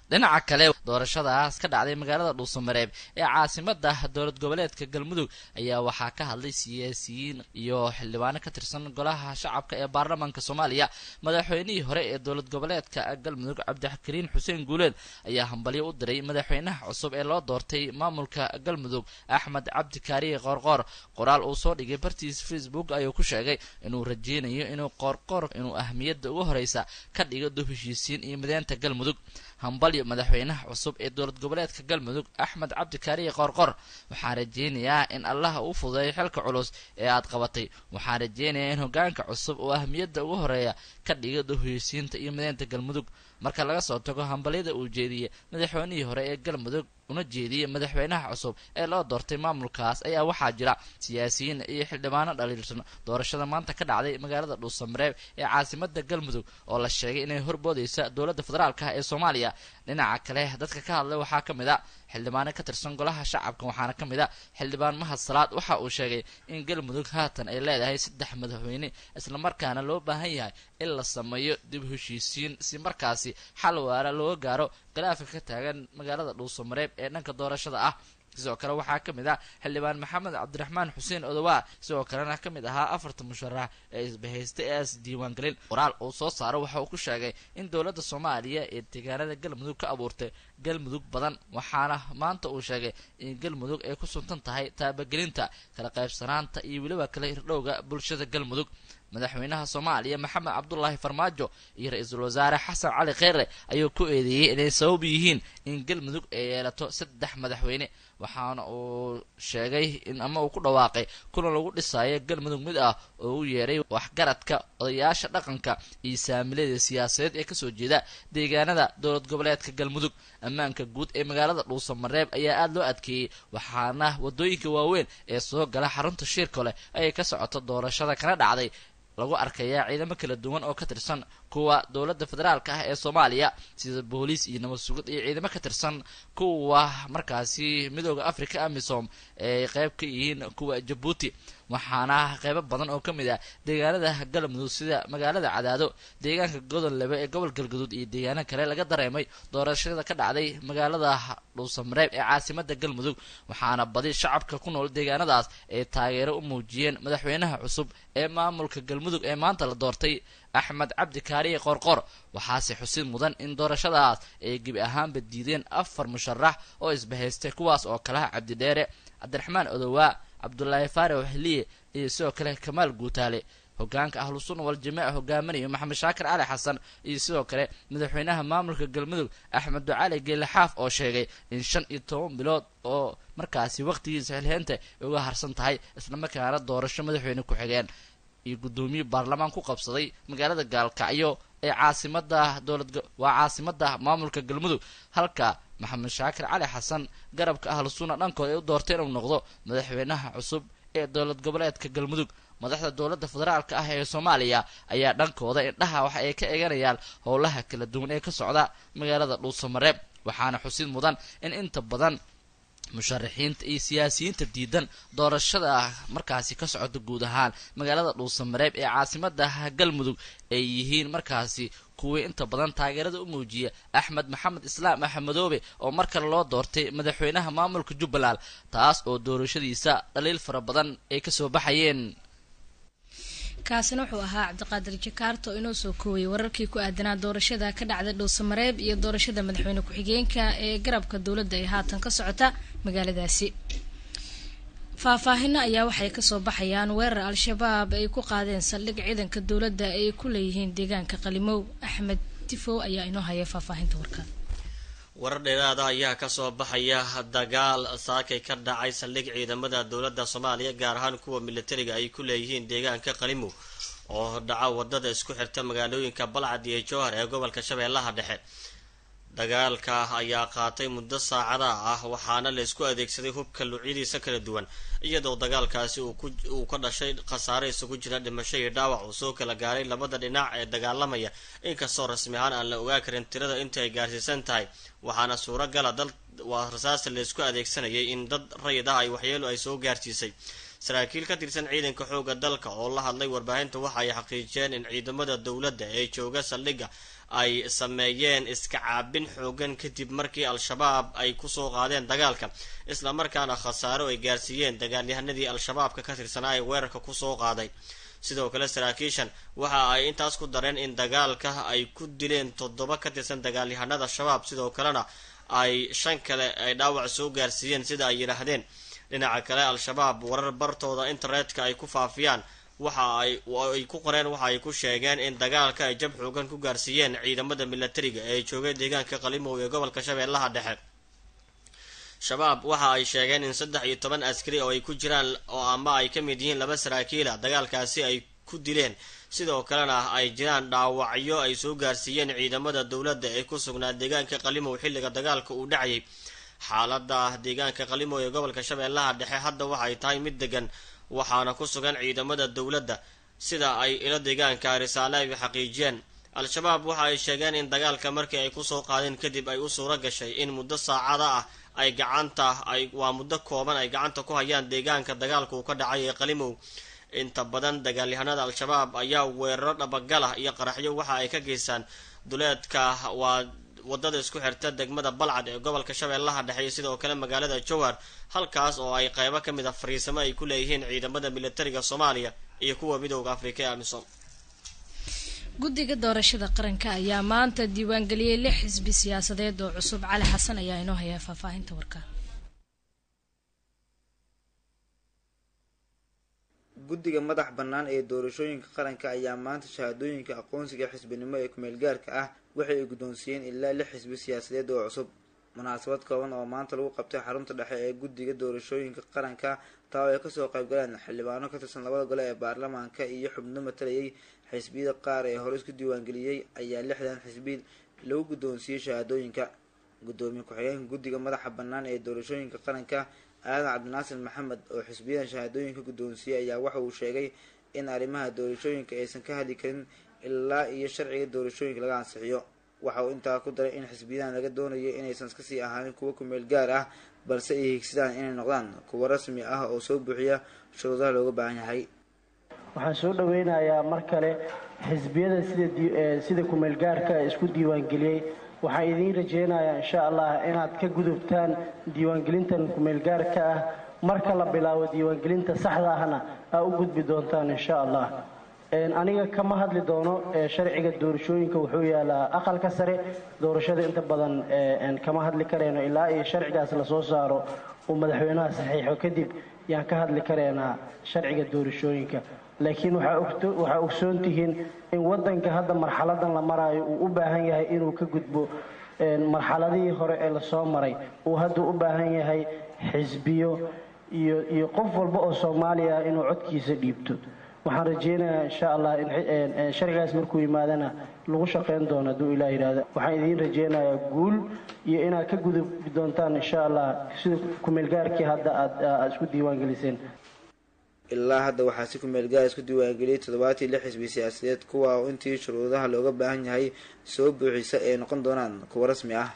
dhinaca kale doorashadaas ka dhacday magaalada dhuusamareeb ee caasimada dowlad goboleedka galmudug ayaa waxaa ka hadlay siyaasiyiin iyo xildhibaano ka tirsan golaha shacabka ee baarlamaanka soomaaliya madaxweynihii hore ee dowlad goboleedka galmudug cabdixakariin xuseen guuleed ayaa hambalyo u diray madaxweynaha cusub ee loo doortay maamulka galmudug axmed cabdi kaariye qoorqoor qoraal uu soo dhigay bartiisa facebook ayuu ku sheegay inuu rajeynayo inuu qoorqoor inuu ahmiyadda ugu horeysa ka dhigo dub heshiisiin iyo mideynta galmudug hambalyo madaxweynaha cusub ee dowlad goboleedka galmudug axmed cabdi kaariye qoorqor waxaan rajeynayaa in allaha uu fudeeyo xilka culus ee aad qabatay waxaan rajeynayaa in hogaanka cusub uu ahmiyadda ugu horeeya ka dhigo duhuysiinta iyo mideynta galmudug marka laga soo tago hambalyada uu jeediyey madaxweynihii hore ee galmudug una jeediyey madaxweynaha cusub ee loo doortay maamulkaas ayaa waxaa jira siyaasiyiin iyo xildhibaano dhaliilsan doorashada maanta ka dhacday magaalada dhuusamareeb ee caasimada galmudug oo la sheegay inay horboodeysa dowladda federaalk ee soomaaliya dhinaca kale dadka ka hadlay waxaa ka mid a xildhibaano ka tirsan golaha shacabka waxaana ka mid a xildhibaan mahad salaad waxa uu sheegay in galmudug haatan ay leedahay saddex madaxweyne islamarkaana loo baahan yahay in la sameeyo dib heshiisiin si markaasi xal waara looga gaaro galaafka ka taagan magaalada dhuusamareeb ee dhanka doorashada ah sidoo kale waxaa ka mid ah xildhibaan maxamed cabdiraxmaan xuseen odowaa sidoo kalena ka mid ahaa afarta musharax ee isbahaystay ee is diiwaangelin qoraal uu soo saaro waxa uu ku sheegay in dowladda soomaaliya ee deegaanada galmudug ka abuurtay galmudug badan waxaana maanta uu sheegay in galmudug ay ku suntan tahay taabagelinta kala qaybsanaanta iyo weliba kala hirdhowga bulshada galmudug madaxweynaha soomaaliya maxamed cabdulaahi farmaajo iyo ra-iisul wasaare xasan cali kheyre ayuu ku eedeeyey inay sabab yihiin in galmudug ay yeelato saddex madaxweyne waxaana uu sheegay in ama uu ku dhawaaqay kulan lagu dhisayo galmudug mid ah oo u yeeray waxgaradka odayaasha dhaqanka iyo saamilada siyaasadeed ee kasoo jeeda deegaanada dowlad goboleedka galmudug ammaanka guud ee magaalada dhuusamareeb ayaa aada loo adkeeyey waxaana wadooyinka waaweyn ee soo gala xarunta shiirka leh ayay ka socoto doorashada kana dhacday lagu arkayaa ciidamo kala duwan oo ka tirsan kuwa dowladda federaalka ah ee soomaaliya sida booliis iyo nabad sugid iyo ciidamo ka tirsan kuwa markaasi midooda africa amisom ay qeyb ka yihiin kuwa jabuuti waxaana qeybo badan oo ka mid ah deegaanada galmudug sida magaalada cadaado deegaanka godonlebe ee gobol galgaduud iyo deegaano kale laga dareemay doorashada ka dhacday magaalada dhuusamareeb ee caasimada galmudug waxaana badi shacabka ku nool deegaanadaas ay taageero u muujiyeen madaxweynaha cusub ee maamulka galmudug ee maanta la doortay axmed cabdi kaariye qoorqoor waxaase xusid mudan in doorashadaas ay gebi ahaanba diideen afar musharax oo isbahaystay kuwaas oo kalaha cabdidheere cabdiraxmaan odowaa cabdulaahi faarax xiliye iyo sidoo kale kamaal guutaale hogaanka ahlu sunna wal jamiica hogaaminayo maxamed shaakir cali xasan iyo sidoo kale madaxweynaha maamulka galmudug axmed ducali geele xaaf oo sheegay in shan iyo toban bilood oo markaasi waqtigiisa xilheynta ay uga harsan tahay islamarkaana doorasho madaxweyne ku-xigeen iyo guddoomiye baarlamaan ku qabsaday magaalada gaalkacyo ee caasimada dowlad waa caasimada maamulka galmudug halka maxamed shaakir cali xasan garabka ahlu sunna dhankooda ay u doortay inuu noqdo madaxweynaha cusub ee dowlad goboleedka galmudug madaxda dowladda federaalka ah ee soomaaliya ayaa dhankooda indhaha waxa ay ka eeganayaan howlaha kala duwan ee ka socda magaalada dhuusamareeb waxaana xusid mudan in inta badan musharaxiinta iyo siyaasiyiinta diidan doorashada markaasi ka socota guud ahaan magaalada dhuusamareeb ee caasimada galmudug ay yihiin markaasi kuwii inta badan taageerada u muujiya axmed maxamed islaam axmedoobe oo mar kale loo doortay madaxweynaha maamulka jubbaland taas oo doorashadiisa dhaliil fara badan ay kasoo baxayeen kaasina wuxuu ahaa cabdiqaadir jakaarta oo inoo soo koowayay wararkii ku aadanaa doorashada ka dhacda dhuusamareeb iyo doorashada madaxweyne ku-xigeenka ee garabka dowladda ee haatan ka socota magaaladaasi faahfaahino ayaa waxay kasoo baxayaan weerar al-shabaab ay ku qaadeen saldhig ciidanka dowladda ay ku leeyihiin deegaanka qalimow axmed tifow ayaa inoo haya faahfaahinta warkaan warar dheeraada ayaa kasoo baxaya dagaal saakay ka dhacay saldhig ciidamada dowladda soomaaliya gaar ahaan kuwa militariga ay ku leeyihiin deegaanka qalimow oo dhaca wadada isku xirta magaalooyinka balcad iyo jowhar ee gobolka shabeellaha dhexe dagaalka ayaa qaatay muddo saacada ah waxaana la isku adeegsaday hubka luucyadiisa kala duwan iyadoo dagaalkaasi uu ka dhashay khasaare isugu jira dhimasho iyo dhaawac uu soo kala gaaray labada dhinac ee dagaalamaya inkastoo rasmi ahaan aan la ogaa karin tirada inta ay gaarsiisan tahay waxaana suuragala dal waa rasaasta la isku adeegsanayay in dad rayid ah ay waxyeelo ay soo gaarsiisay saraakiil ka tirsan ciidanka xoogga dalka oo la hadlay warbaahinta waxa ay xaqiijiyeen in ciidamada dowladda ee jooga saldhigga ay sameeyeen iska caabin xoogan kadib markii al-shabaab ay kusoo qaadeen dagaalka islamarkaana khasaaro ay gaarsiiyeen dagaalyahanadii al-shabaabka ka tirsanaa ee weerarka kusoo qaaday sidoo kale saraakiishan waxa ay intaas ku dareen in dagaalka ay ku dileen toddoba ka tirsan dagaalyahanada shabaab sidoo kalena ay shan kale ay dhaawac soo gaarsiiyeen sida ay yidhaahdeen dhinaca kale al-shabaab warar bartooda internetka ay ku faafiyaan waxa ay ay ku qoreen waxa ay ku sheegeen in dagaalka ay jab xoogan ku gaarsiiyeen ciidamada milatariga ee joogay deegaanka qalimow ee gobolka shabeellaha dhexe shabaab waxa ay sheegeen in saddex iyo toban askari oo ay ku jiraan oo ama ay ka mid yihiin laba saraakiila dagaalkaasi ay ku dileen sidoo kalena ay jiraan dhaawacyo ay soo gaarsiiyeen ciidamada dowladda ee ku sugnaa deegaanka qalimow xilliga dagaalka uu dhacayay xaalada deegaanka qalimow ee gobolka shabeellaha dhexe hadda waxay tahay mid degan waxaana ku sugan ciidamada dowladda sida ay ilo deegaanka risaale ay xaqiijiyeen al-shabaab waxa ay sheegeen in dagaalka markii ay kusoo qaadeen kadib ay u suuro gashay in muddo saacada ah ay gacanta ay waa muddo kooban ay gacanta ku hayaan deegaanka dagaalka uu ka dhacay ee qalimow inta badan dagaalyahanada al-shabaab ayaa weeraro dhabagalah iyo qaraxyo waxa ay ka geystaan duleedka waa wadada isku xirta degmada balcad ee gobolka shabeellaha dhexe iyo sidoo kale magaalada jowhar halkaas oo ay qeybo ka mid a fariisamo ay ku leeyihiin ciidamada militariga soomaaliya iyo kuwa midooda afrika ee amisom guddiga doorashada qaranka ayaa maanta diiwaangeliyey lix xisbi siyaasadeed oo cusub cali xasan ayaa inoo hayaa faahfaahinta warka guddiga madax bannaan ee doorashooyinka qaranka ayaa maanta shahaadooyinka aqoonsiga xisbinimo ee kumeelgaarka ah waxay ay guddoonsiiyeen ilaa lix xisbi siyaasadeed oo cusub munaasabad kooban oo maanta lagu qabtay xarunta dhexe ee guddiga doorashooyinka qaranka taa oo ay kasoo qaybgaleen xildhibaano ka tirsan labada gole ee baarlamaanka iyo xubno matalayay xisbiyada qaar ee hore isku diiwaangeliyey ayaa lixdan xisbi lagu guddoonsiiyey shahaadooyinka guddoomiye ku-xigeenka guddiga madaxa bannaan ee doorashooyinka qaranka aadan cabdinaasir maxamed oo xisbiyadan shahaadooyinka guddoonsiiyey ayaa waxa uu sheegay in arrimaha doorashooyinka aysan ka hadli karin ilaa iyo sharciga doorashooyinka laga ansixiyo waxa uu intaa ku daray in xisbiyadan laga doonayo inaysan iskasii ahaanin kuwo kumeel gaar ah balse ay higsadaan inay noqdaan kuwo rasmi ah oo soo buuxiya shuruudaha looga baahan yahay waxaan soo dhaweynayaa mar kale xisbiyada sida sida kumeelgaarka isku diiwaangeliyey waxaan idiin rajeynayaa insha allah inaad ka gudubtaan diiwaangelintan kumeelgaarka ah marka la bilaabo diiwaangelinta saxda ahna aa u gudbi doontaan insha allah aniga kama hadli doono sharciga doorashooyinka wuxuu yaalaa aqalka sare doorashada inta badan kama hadli karayno ilaa iyo sharcigaas lasoo saaro uu madaxweynaha saxiixo kadib yaan ka hadli karaynaa sharciga doorashooyinka laakiin waxaa ogsoon tihiin in wadanka hadda marxaladan la maraayo uu u baahan yahay inuu ka gudbo marxaladihii hore ee lasoo maray uu hadda u baahan yahay xisbiyo iyo iyo qof walba oo soomaaliya inuu codkiisa dhiibto waxaan rajeynayaa insha allah in sharcigaas markuu yimaadana lagu shaqeyn doono hadduu ilaah yidhaahdo waxaan idiin rajeynayaa guul iyo inaad ka gudubi doontaan insha allah sida kumeelgaarkii hadda aad isku diiwaangeliseen ilaa hadda waxaa si kumeel gaar isku diiwaangeliyay toddobaatii lix xisbi siyaasadeed kuwa oo intii shuruudaha looga baahan yahay soo buuxisa ay noqon doonaan kuwo rasmi ah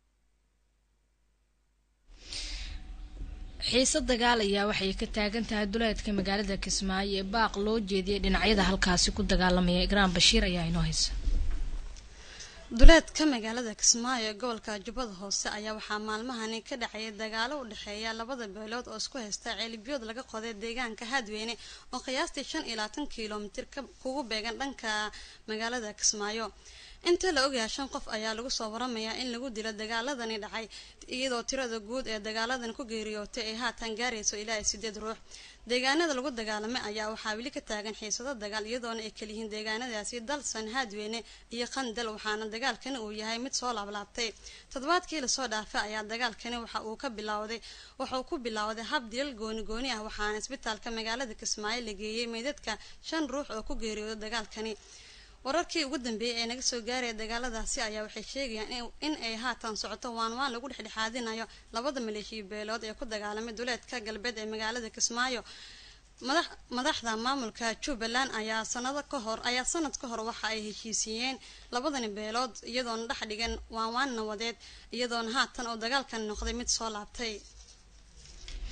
xiise dagaal ayaa waxay ka taagan tahay duleedka magaalada kismaayo ee baaq loo jeediyay dhinacyada halkaasi ku dagaalamaya igraan bashiir ayaa inoo haysa duleedka magaalada kismaayo ee gobolka jubbada hoose ayaa waxaa maalmahani ka dhacaya dagaalo u dhexeeya labada beelood oo isku haysta ceelibyood laga qoday deegaanka haadweyne oo qiyaastii shan iyo labaatan kilomitir kugu beegan dhanka magaalada kismaayo inta la ogyahay shan qof ayaa lagu soo waramayaa in lagu dilo dagaaladani dhacay iyadoo tirada guud ee dagaaladan ku geeriyootay ay haatan gaarayso ilaa iyo sideed ruux deegaanada lagu dagaalamay ayaa waxaa weli ka taagan xiisado dagaal iyadoona ay kaliyihiin deegaanadaasi dalsan haadweyne iyo qandal waxaana dagaalkani uu yahay mid soo laablaabtay toddobaadkii lasoo dhaafay ayaa dagaalkani waxa uu ka bilowday wuxuu ku bilowday hab dilal gooni gooni ah waxaana isbitaalka magaalada kismaayo la geeyey meydadka shan ruux oo ku geeriyooda dagaalkani wararkii ugu dambeeyey ee naga soo gaaraya dagaaladaasi ayaa waxay sheegayaan in ay haatan socoto waan waan lagu dhexdhexaadinayo labada maleeshiya beelood ee ku dagaalamay duleedka galbeed ee magaalada kismaayo madax madaxda maamulka jubbaland ayaa sanado ka hor ayaa sanad ka hor waxa ay heshiisiiyeen labadani beelood iyadoona dhex dhigan waan waan nawadeed iyadoona haatan oo dagaalkan noqday mid soo laabtay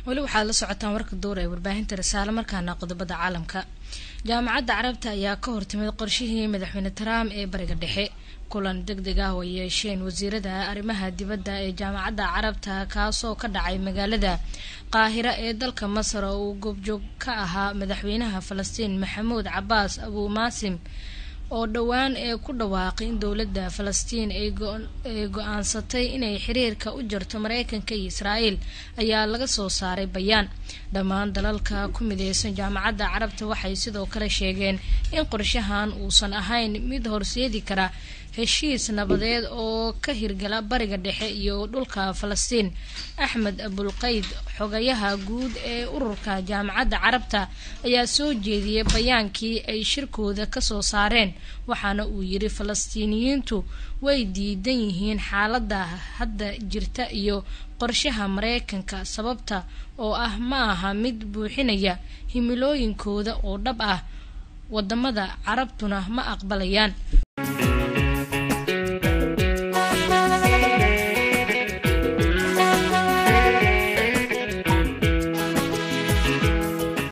weli waxaad la socotaan warka duur ee warbaahinta risaale markaana qodobada caalamka jaamacadda carabta ayaa ka hortimid qorshihii madaxweyne trump ee bariga dhexe kulan deg deg ah oo yeesheen wasiirada arrimaha dibadda ee jaamacadda carabta kaasoo ka dhacay magaalada qaahira ee dalka masar oo uu goobjoog ka ahaa madaxweynaha falastiin maxamuud cabaas abuu maasim oo dhowaan ee ku dhawaaqay in dowladda falastiin ay go-aansatay inay xiriirka u jarto mareykanka iyo israa'iil ayaa laga soo saaray bayaan dhammaan dalalka ku mideysan jaamacadda carabta waxay sidoo kale sheegeen in qorshahan uusan ahayn mid horseedi kara heshiis nabadeed oo ka hirgala bariga dhexe iyo dhulka falastiin axmed abulqayd xogayaha guud ee ururka jaamacadda carabta ayaa soo jeediyay bayaankii ay shirkooda kasoo saareen waxaana uu yiri falastiiniyiintu way diidan yihiin xaaladda hadda jirta iyo qorshaha mareykanka sababta oo ah ma aha mid buuxinaya himilooyinkooda oo dhab ah wadamada carabtuna ma aqbalayaan